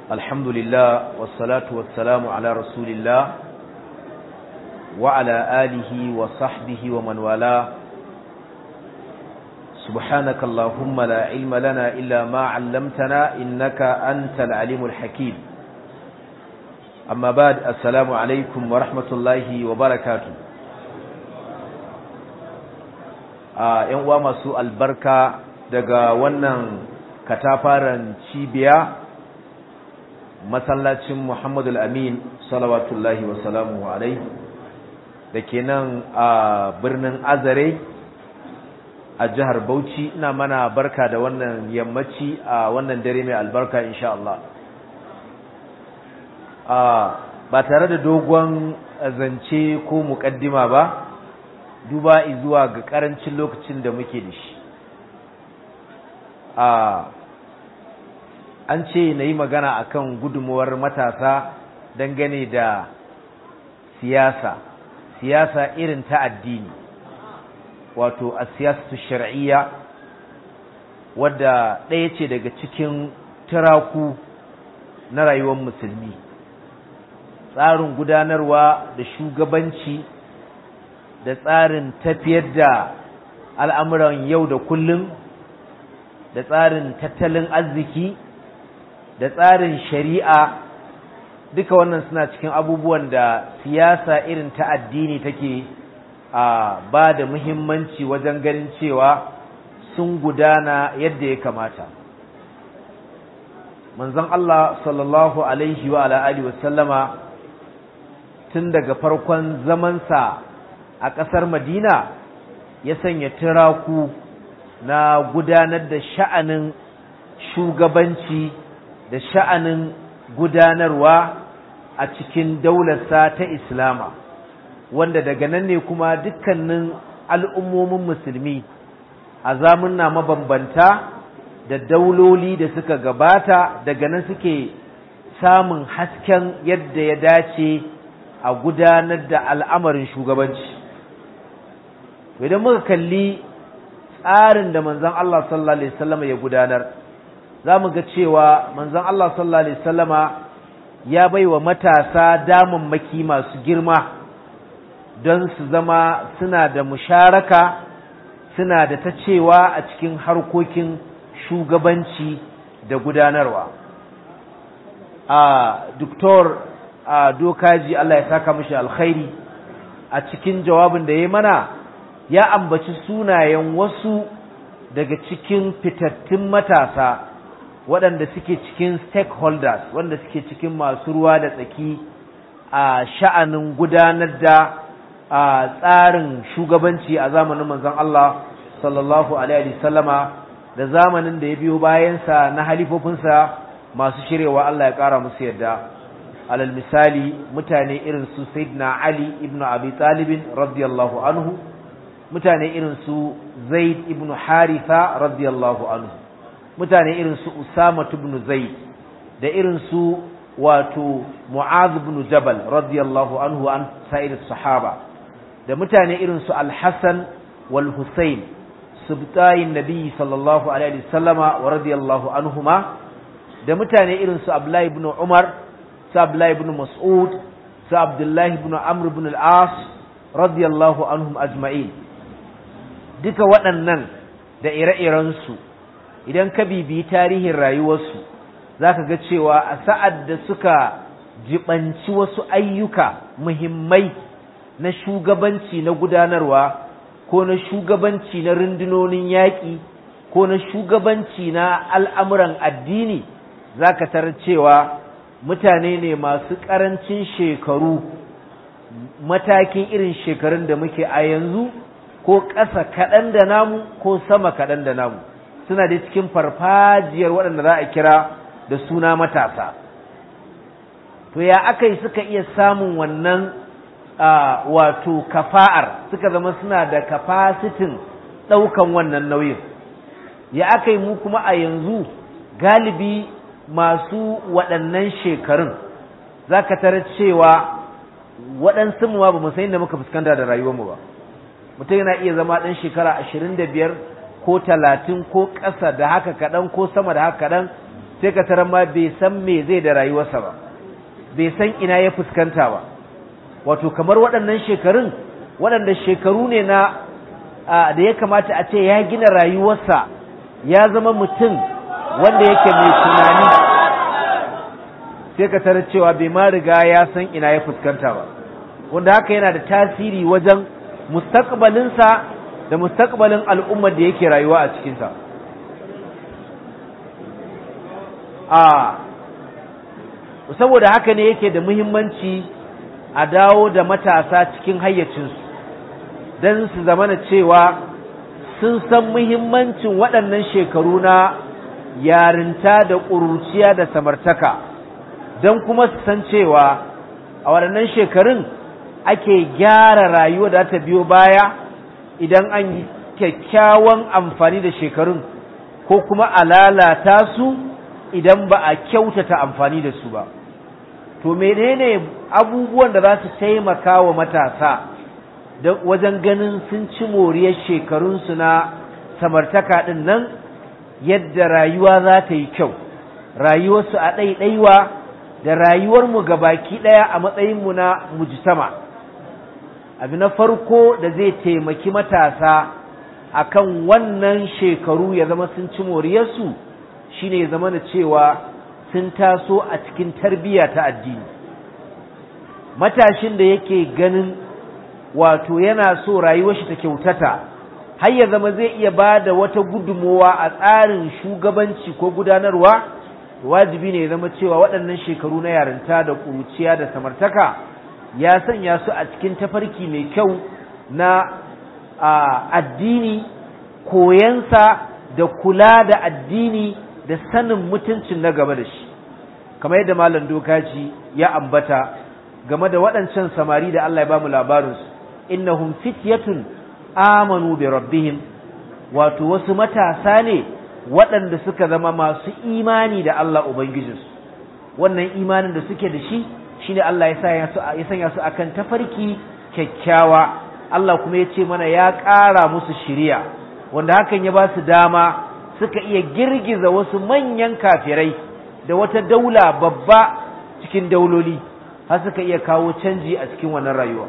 الحمد لله والصلاة والسلام على رسول الله وعلى آله وصحبه ومن والاه سبحانك اللهم لا علم لنا إلا ما علمتنا إنك أنت العليم الحكيم أما بعد السلام عليكم ورحمة الله وبركاته ‘yan uwa masu albarka daga wannan katafaren cibiya masallacin Muhammadu Amin salawatullahi wa salamu alai da ke nan a birnin Azare a jihar Bauchi ina mana barka da wannan yammaci a wannan dare mai albarka insha Allah ba tare da dogon zance ko muƙaddima ba duba zuwa ga ƙarancin lokacin da muke da shi an ce na yi magana akan gudunmuwar matasa dangane da siyasa siyasa irin ta addini wato a siyasatu shar'iyya wadda ɗaya ce daga cikin turaku na rayuwar musulmi tsarin gudanarwa da shugabanci da tsarin tafiyar da al'amuran yau da kullum da tsarin tattalin arziki da tsarin shari'a duka wannan suna cikin abubuwan da siyasa irin ta addini take a ba da muhimmanci wajen ganin cewa sun gudana yadda ya kamata manzon Allah sallallahu alaihi wa alihi wa sallama tun daga farkon zamansa a ƙasar Madina ya sanya turaku na gudanar da sha'anin shugabanci da sha'anin gudanarwa a cikin daularsa ta Islama wanda daga nan ne kuma dukkanin al'ummomin musulmi a zamunna mabambanta da dauloli da suka gabata daga nan suke samun hasken yadda ya dace a gudanar da al'amarin shugabanci idan muka kalli tsarin da manzon Allah sallallahu alaihi wasallam ya gudanar zamu ga cewa manzon Allah sallallahu alaihi wasallama ya baiwa matasa damammaki masu girma don su zama suna da musharaka suna da ta cewa a cikin harkokin shugabanci da gudanarwa a doktor a dokaji Allah ya saka mishi alkhairi a cikin jawabin da ya mana ya ambaci sunayen wasu daga cikin fitattun matasa waɗanda suke cikin stakeholders wanda suke cikin masu ruwa da tsaki a sha'anin gudanar da a tsarin shugabanci a zamanin manzon Allah sallallahu alaihi sallama da zamanin da ya biyo bayansa na halifofinsa masu shirewa Allah ya ƙara musu yadda alal misali mutane irin su sayyidina Ali ibn Abi Talib radiyallahu anhu mutane irin su Zaid ibn Haritha radiyallahu anhu mutane irin su Usama ibn Zaid da irin su wato Mu'adh ibn Jabal radiyallahu anhu an sa'ir sahaba da mutane irin su Al-Hasan wal Husayn subtayin Nabi sallallahu alaihi wasallama wa radiyallahu anhuma da mutane irin su Abdullah ibn Umar su Abdullah ibn Mas'ud su Abdullah ibn Amr ibn al-As radiyallahu anhum ajma'in duka waɗannan da ire-irensu idan ka bibiyi tarihin rayuwarsu za ka ga cewa a sa'ad da suka jibanci wasu ayyuka muhimmai na shugabanci na gudanarwa ko na shugabanci na rundunonin yaƙi ko na shugabanci na al'amuran addini za ka tarar cewa mutane ne masu ƙarancin shekaru matakin irin shekarun da muke a yanzu ko ƙasa kaɗan da namu ko sama kaɗan da namu suna da cikin farfajiyar waɗanda za a kira da suna matasa to ya aka yi suka iya samun wannan wato kafa'ar suka zama suna da kafasitin ɗaukan wannan nauyin ya aka yi mu kuma a yanzu galibi masu waɗannan shekarun za ka tarar cewa waɗansu mu ba mu san inda muka fuskanta da rayuwarmu ba mutum yana iya zama ɗan shekara ashirin da biyar ko talatin ko ƙasa da haka kaɗan ko sama da haka kaɗan sai ka tarar ma bai san me zai da rayuwarsa ba bai san ina ya fuskanta ba wato kamar waɗannan shekarun waɗanda shekaru ne na da ya kamata a ce ya gina rayuwarsa ya zama mutum wanda yake mai tunani sai ka tarar cewa bai ma riga ya san ina ya fuskanta ba wanda haka yana da tasiri wajen mustaqbalinsa da mustaqbalin al'ummar da yake rayuwa a cikinsa a saboda haka ne yake da muhimmanci a dawo da matasa cikin hayyacinsu don su zamana cewa sun san muhimmancin waɗannan shekaru na yarinta da ƙuruciya da samartaka don kuma su san cewa a waɗannan shekarun ake gyara rayuwa da ta biyo baya idan an yi kyakkyawan amfani da shekarun ko kuma a lalata su idan ba a kyautata amfani da su ba to menene abubuwan da za su taimaka wa matasa wajen ganin sun ci moriyar shekarunsu na samartaka ɗin nan yadda rayuwa za ta yi kyau rayuwarsu a ɗaiɗaiwa da rayuwarmu baki ɗaya a matsayinmu na mujtama abu na farko da zai taimaki matasa akan wannan shekaru ya zama sun ci moriyarsu shine ya zama da cewa sun taso a cikin tarbiyya ta addini matashin da yake ganin wato yana so rayuwar shi ta kyautata har ya zama zai iya ba da wata gudunmowa a tsarin shugabanci ko gudanarwa wajibi ne ya zama cewa waɗannan shekaru na yarinta da ƙuruciya da samartaka ya sanya su a cikin tafarki mai kyau na addini koyansa da kula da addini da sanin mutuncin na gaba da shi kamar yadda malam dokaci ya ambata game da waɗancan samari da Allah ya bamu labarinsu innahum fityatun amanu bi rabbihim wato wasu matasa ne waɗanda suka zama masu imani da Allah ubangijinsu wannan imanin da suke da shi shine Allah ya sanya su akan tafarki kyakkyawa Allah kuma ya ce mana ya ƙara musu shiriya wanda hakan ya ba su dama suka iya girgiza wasu manyan kafirai da wata daula babba cikin dauloli har suka iya kawo canji a cikin wannan rayuwa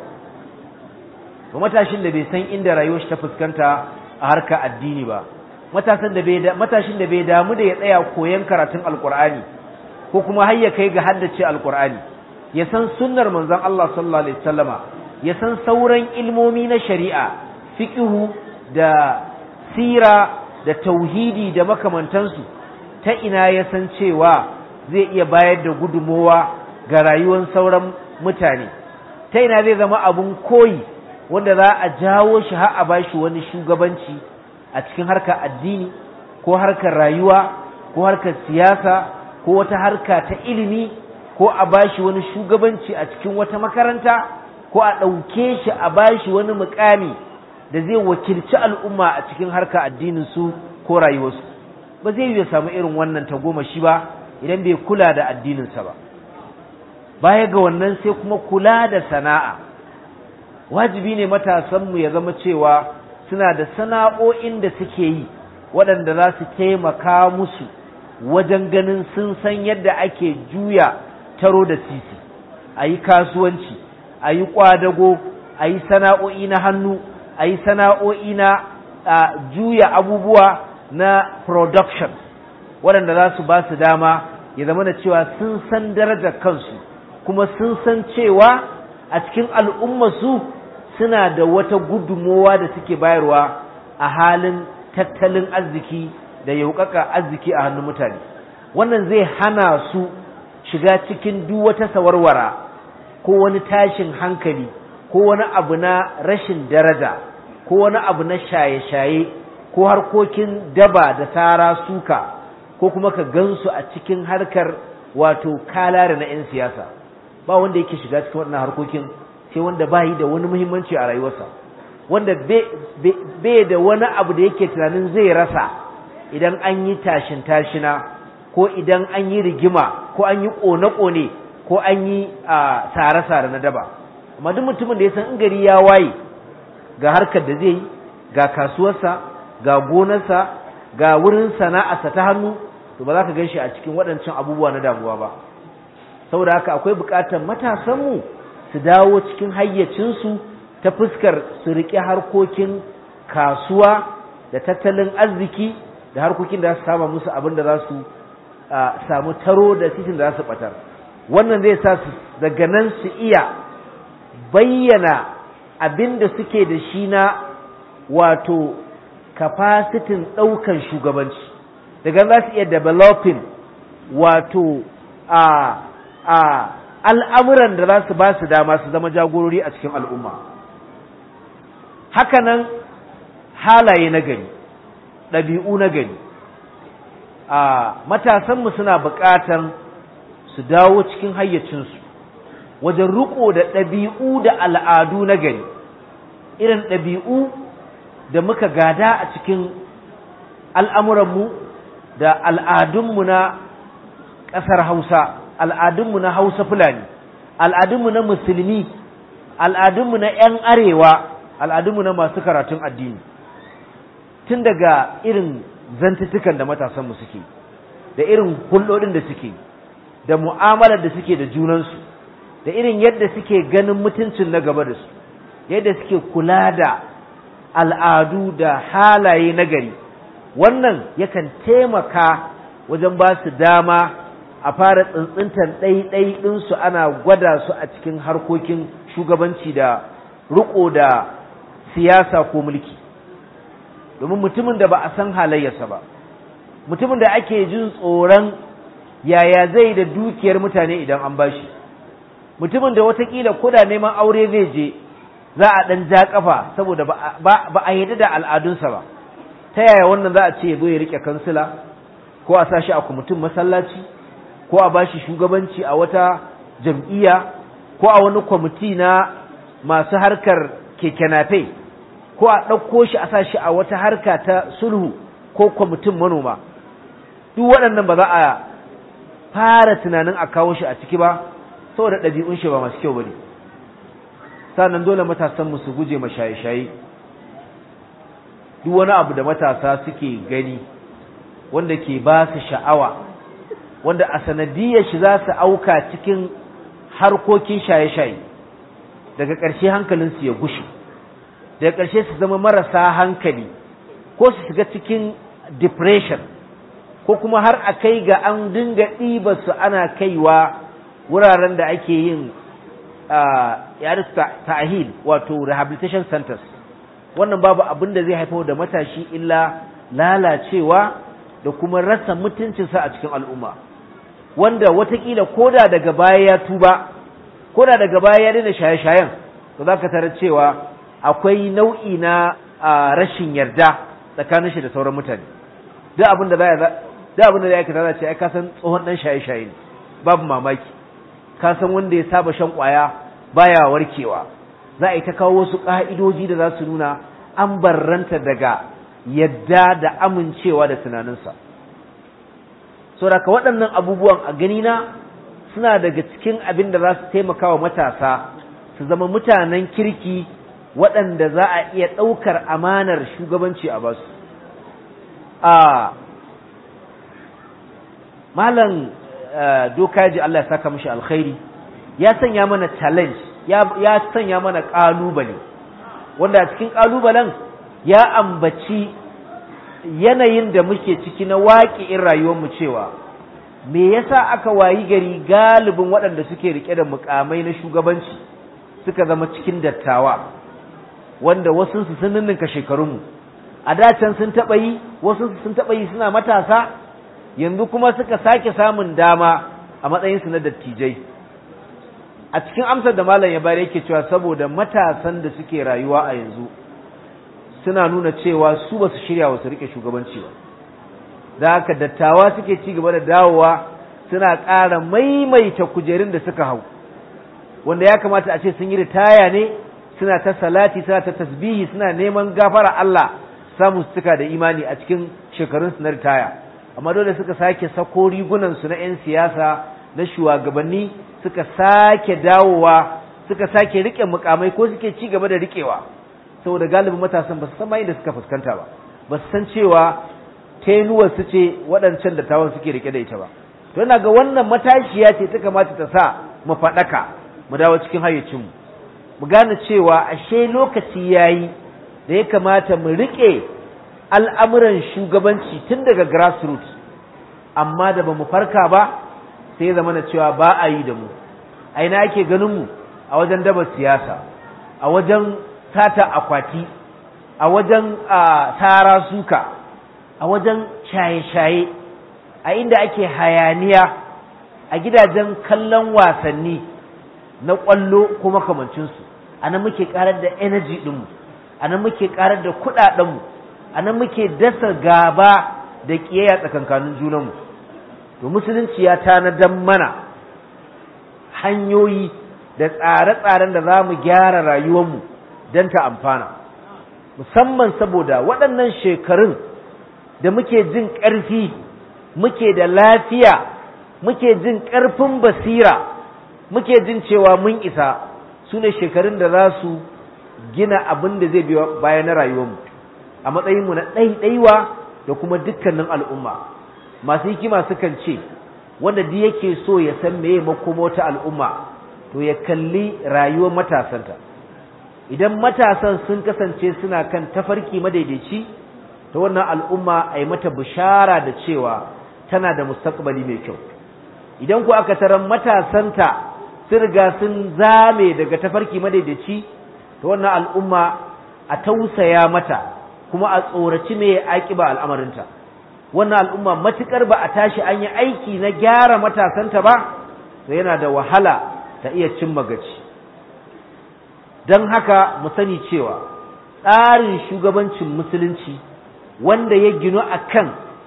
ba matashin da bai san inda rayuwar shi ta fuskanta a harka addini ba matasan da bai matashin da bai damu da ya tsaya koyon karatun alqur'ani ko kuma har ya kai ga haddace alqur'ani ya san sunnar manzon Allah sallallahu alaihi wasallama ya san sauran ilmomi na shari'a fiqhu da sira da tauhidi da makamantansu ta ina ya san cewa zai iya bayar da gudumowa ga rayuwar sauran mutane ta ina zai zama abun koyi wanda za a jawo shi har a bashi wani shugabanci a cikin harkar addini ko harkar rayuwa ko harkar siyasa ko wata harka ta ilimi ko a bashi wani shugabanci a cikin wata makaranta ko a ɗauke shi a bashi wani mukami da zai wakilci al'umma a cikin harka addinin su ko rayuwarsu ba zai yi ya samu irin wannan tagomashi ba idan bai kula da addininsa ba baya ga wannan sai kuma kula da sana'a wajibi ne matasanmu ya zama cewa suna da sana'o'in da suke yi waɗanda za su taimaka musu wajen ganin sun san yadda ake juya taro da titi a yi kasuwanci a yi ƙwadago a yi sana'o'i na hannu a yi sana'o'i na juya abubuwa na production waɗanda za su ba su dama ya zama da cewa sun san darajar kansu kuma sun san cewa a cikin al'ummarsu suna da wata gudunmowa da suke bayarwa a halin tattalin arziki da yaukaka arziki a hannun mutane wannan zai hana su shiga cikin duk wata sawarwara ko wani tashin hankali ko wani abu na rashin daraja ko wani abu na shaye-shaye ko harkokin daba da tara suka ko kuma ka gansu a cikin harkar wato kalare na 'yan siyasa ba wanda yake shiga cikin waɗannan harkokin sai wanda ba yi da wani muhimmanci a rayuwarsa wanda bai da wani abu da yake tunanin zai rasa idan an yi tashin tashina ko idan an yi rigima ko an yi ƙone-ƙone ko an yi sare-sare na daba amma duk mutumin da ya san in gari ya waye ga harkar da zai yi ga kasuwarsa ga gonarsa ga wurin sana'arsa ta hannu to ba za ka ganshi a cikin waɗancan abubuwa na damuwa ba saboda haka akwai buƙatar matasanmu su dawo cikin hayyacinsu ta fuskar su riƙe harkokin kasuwa da tattalin arziki da harkokin da za su sama musu abin da za su samu taro da titin da za su ɓatar wannan zai sa su daga nan su iya bayyana abin da suke da shi na wato kafasitin ɗaukan shugabanci daga za su iya developing wato a a al'amuran da za su ba su dama su zama jagorori a cikin al'umma hakanan halaye na gari ɗabi'u na gari a matasanmu suna buƙatar su dawo cikin hayyacinsu wajen riƙo da ɗabi'u da al'adu na gari irin ɗabi'u da muka gada a cikin al'amuranmu da al'adunmu na ƙasar hausa al'adunmu na hausa fulani al'adunmu na musulmi al'adunmu na ‘yan arewa al'adunmu na masu karatun addini tun daga irin zantuttukan da matasanmu suke da irin hulɗoɗin da suke da mu'amalar da suke da junansu da irin yadda suke ganin mutuncin na gaba da su yadda suke kula da al'adu da halaye na gari wannan yakan taimaka wajen ba su dama a fara tsintsintan ɗaiɗai ɗinsu ana gwada su a cikin harkokin shugabanci da riƙo da siyasa ko mulki domin mutumin da ba a san halayyarsa ba mutumin da ake jin tsoron yaya zai da dukiyar mutane idan an bashi mutumin da watakila koda neman aure zai je za a ɗan ja ƙafa saboda ba a yadda da al'adunsa ba ta yaya wannan za a ce ya zo ya riƙe kansila ko a sa shi a kwamitin masallaci ko a bashi shugabanci a wata jam'iyya ko a wani kwamiti na masu harkar keke nafe ko a ɗauko shi a sa shi a wata harka ta sulhu ko kwamitin manoma duk waɗannan ba za a fara tunanin a kawo shi a ciki ba saboda ɗabi'un shi ba masu kyau ba ne sannan dole matasan su guje ma shaye-shaye duk wani abu da matasa suke gani wanda ke ba su sha'awa wanda a sanadiyar shi za su auka cikin harkokin shaye-shaye daga ƙarshe hankalinsu ya gushe daga ƙarshe su zama marasa hankali ko su shiga cikin depression ko kuma har a kai ga an dinga ɗiba su ana kaiwa wuraren da ake yin yadda ta'ahil wato rehabilitation centers wannan babu abin da zai haifar da matashi illa lalacewa da kuma rasa mutuncinsa a cikin al'umma wanda watakila koda daga baya ya tuba koda daga baya ya daina shaye-shayen to za ka tarar cewa akwai nau'i na rashin yarda tsakanin shi da sauran mutane duk abin da duk abin da ya aikata za ce ai ka san tsohon dan shaye-shaye ne babu mamaki ka san wanda ya saba shan kwaya baya warkewa za a yi ta kawo wasu ka'idoji da za su nuna an barranta daga yadda da amincewa da tunaninsa saboda waɗannan abubuwan a ganina suna daga cikin abin da za su taimaka wa matasa su zama mutanen kirki waɗanda za a iya ɗaukar amanar shugabanci a basu a malam dokaji Allah ya saka mashi alkhairi ya sanya mana challenge ya sanya mana ƙalubale wanda a cikin ƙalubalen ya ambaci yanayin da muke ciki na waƙi'in rayuwarmu cewa me yasa aka wayi gari galibin waɗanda suke rike da mukamai na shugabanci suka zama cikin dattawa wanda wasu su sun ninninka shekarunmu a dacen sun taɓa yi wasu sun taɓa yi suna matasa yanzu kuma suka sake samun dama a matsayinsu na dattijai a cikin amsar da malam ya bayar yake cewa saboda matasan da suke rayuwa a yanzu suna nuna cewa su ba su shirya wa su rike shugabanci ba da haka dattawa suke ci gaba da dawowa suna ƙara maimaita kujerun da suka hau wanda ya kamata a ce sun yi ritaya ne suna ta salati suna ta tasbihi suna neman gafara Allah samu su cika da imani a cikin shekarun su na ritaya amma dole suka sake sako rigunan su na 'yan siyasa na shugabanni suka sake dawowa suka sake rike mukamai ko suke ci gaba da rikewa saboda galibin matasan ba su san da suka fuskanta ba ba su san cewa tenuwar su ce waɗancan dattawan suke rike da ita ba to ina ga wannan matashiya ce ta kamata ta sa mu faɗaka mu dawo cikin hayyacinmu mu gane cewa ashe lokaci yayi da ya kamata mu riƙe al'amuran shugabanci tun daga grassroots amma da ba mu farka ba sai ya zama na cewa ba a yi da mu a ina ake ganin mu a wajen daba siyasa a wajen sata akwati a wajen tara suka a wajen shaye-shaye a inda ake hayaniya a gidajen kallon wasanni na ƙwallo ko makamancinsu a nan muke ƙarar da energy ɗinmu a nan muke ƙarar da kuɗaɗenmu a nan muke dasa gaba da ƙiyayya tsakankanin junanmu to musulunci ya tanadan mana hanyoyi da tsare-tsaren da za mu gyara rayuwarmu don ta amfana musamman saboda waɗannan shekarun da muke jin ƙarfi muke da lafiya muke jin ƙarfin basira muke jin cewa mun isa su ne shekarun da za su gina abin da zai biyo bayan na rayuwarmu a matsayinmu na ɗaiɗaiwa da kuma dukkanin al'umma masu hikima sukan ce wanda duk yake so ya san meye makoma wata al'umma to ya kalli rayuwar matasanta idan matasan sun kasance suna kan tafarki madaidaici ta wannan al'umma a yi mata bishara da cewa tana da mustaqbali mai kyau idan ku aka taran matasanta sun riga sun zame daga tafarki madaidaici ta wannan al'umma a tausaya mata kuma a tsoraci mai aƙiba al'amarinta wannan al'umma matukar ba a tashi an yi aiki na gyara matasanta ba to yana da wahala ta iya cimma gaci don haka mu sani cewa tsarin shugabancin musulunci wanda ya ginu akan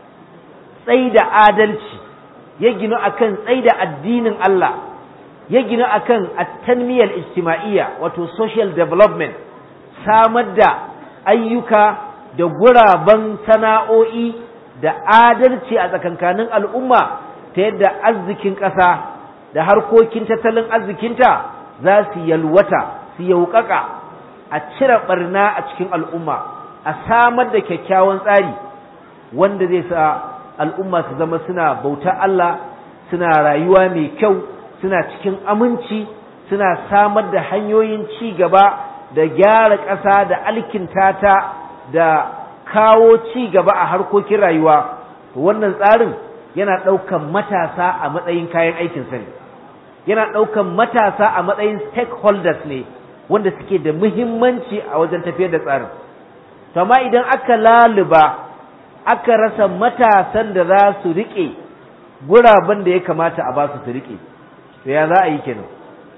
tsaida adalci ya ginu akan tsaida addinin Allah ya ginu akan at-tanmiyal ijtima'iyya wato social development samar da ayyuka da guraben sana'o'i da adalci a tsakankanin al'umma ta yadda arzikin ƙasa da harkokin tattalin arzikinta za su yalwata su yaukaka a cire barna a cikin al'umma a samar da kyakkyawan tsari wanda zai sa al'umma su zama suna bauta Allah suna rayuwa mai kyau suna cikin aminci suna samar da hanyoyin ci gaba da gyara ƙasa da alkinta ta da kawo ci gaba a harkokin rayuwa wannan tsarin yana ɗaukan matasa a matsayin kayan aikin sani yana ɗaukan matasa a matsayin stakeholders ne wanda suke da muhimmanci a wajen tafiyar da tsarin to amma idan aka laluba aka rasa matasan da za su riƙe guraben da ya kamata a ba su su riƙe to ya za a yi kenan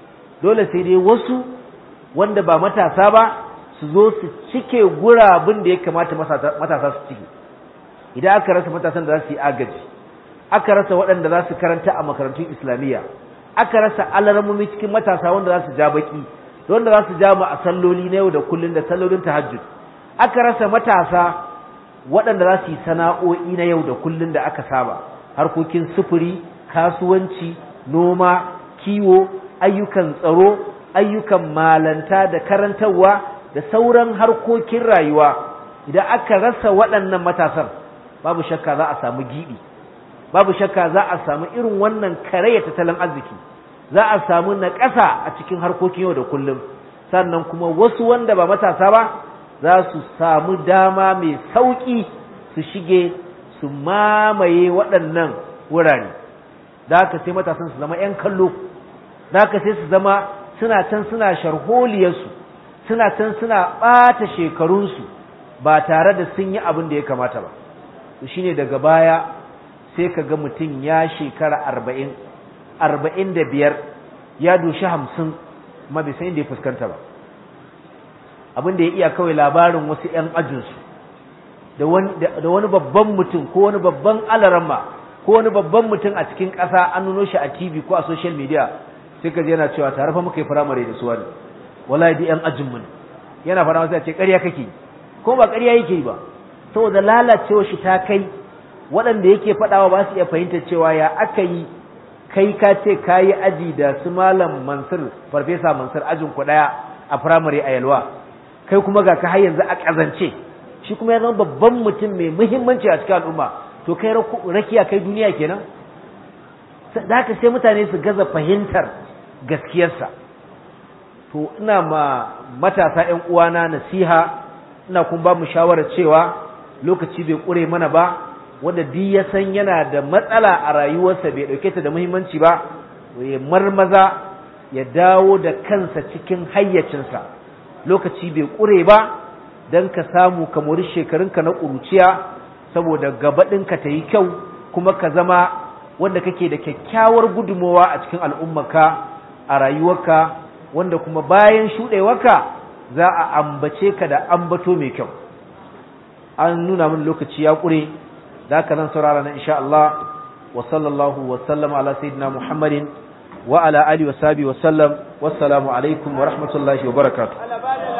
dole sai dai wasu wanda ba matasa ba su zo su cike gurabin da ya kamata matasa su cike idan aka rasa matasan da za su yi agaji aka rasa waɗanda za su karanta a makarantun islamiyya aka rasa alarmomi cikin matasa wanda za su ja baki da wanda za su ja mu a salloli na yau da kullun da sallolin tahajjud aka rasa matasa waɗanda za su yi sana'o'i na yau da kullun da aka saba harkokin sufuri kasuwanci noma kiwo ayyukan tsaro ayyukan malanta da karantarwa da sauran harkokin rayuwa idan aka rasa waɗannan matasan babu shakka za a samu giɓi babu shakka za a samu irin wannan karaya tattalin arziki za a samu naƙasa a cikin harkokin yau da kullum sannan kuma wasu wanda ba matasa ba za su samu dama mai sauƙi su shige su mamaye waɗannan wurare da haka sai matasan su zama 'yan kallo da haka sai su zama suna can suna sharholiyarsu suna can suna ɓata shekarunsu ba tare da sun yi abin da ya kamata ba shine daga baya sai ka ga mutum ya shekara arba'in arba'in da biyar ya doshi hamsin ma bai san inda ya fuskanta ba abin da ya iya kawai labarin wasu 'yan ajinsu da wani babban mutum ko wani babban alaramma ko wani babban mutum a cikin ƙasa an nuno shi a tv ko a social media sai ka yana cewa tare fa muka yi firamare da suwa ne wallahi da 'yan ajinmu ne yana fara masa ce ƙarya kake ko ba ƙarya yake ba saboda lalacewa shi ta kai waɗanda yake faɗawa ba su iya fahimtar cewa ya aka yi kai ka ce ka yi aji da su malam mansur farfesa mansur ajin ku ɗaya a firamare a yalwa kai kuma ga ka har yanzu a ƙazance shi kuma ya zama babban mutum mai muhimmanci a cikin al'umma to kai rakiya kai duniya kenan da haka sai mutane su gaza fahimtar gaskiyarsa to ina ma matasa ƴan uwana nasiha ina kuma ba mu shawarar cewa lokaci bai ƙure mana ba wanda duk ya san yana da matsala a rayuwarsa bai ɗauke ta da muhimmanci ba ya marmaza ya dawo da kansa cikin hayyacinsa lokaci bai ƙure ba don ka samu ka mori shekarunka na ƙuruciya saboda gabaɗinka ta yi kyau kuma ka zama wanda kake da kyakkyawar gudunmowa a cikin al'ummarka a rayuwarka wanda kuma bayan shuɗewarka za a ambace ka da ambato mai kyau an nuna min lokaci ya ƙure da haka zan saurara na insha Allah wa sallallahu wa sallama ala sayyidina Muhammadin wa ala alihi wa sahbihi wa sallam wassalamu alaikum wa rahmatullahi wa barakatuh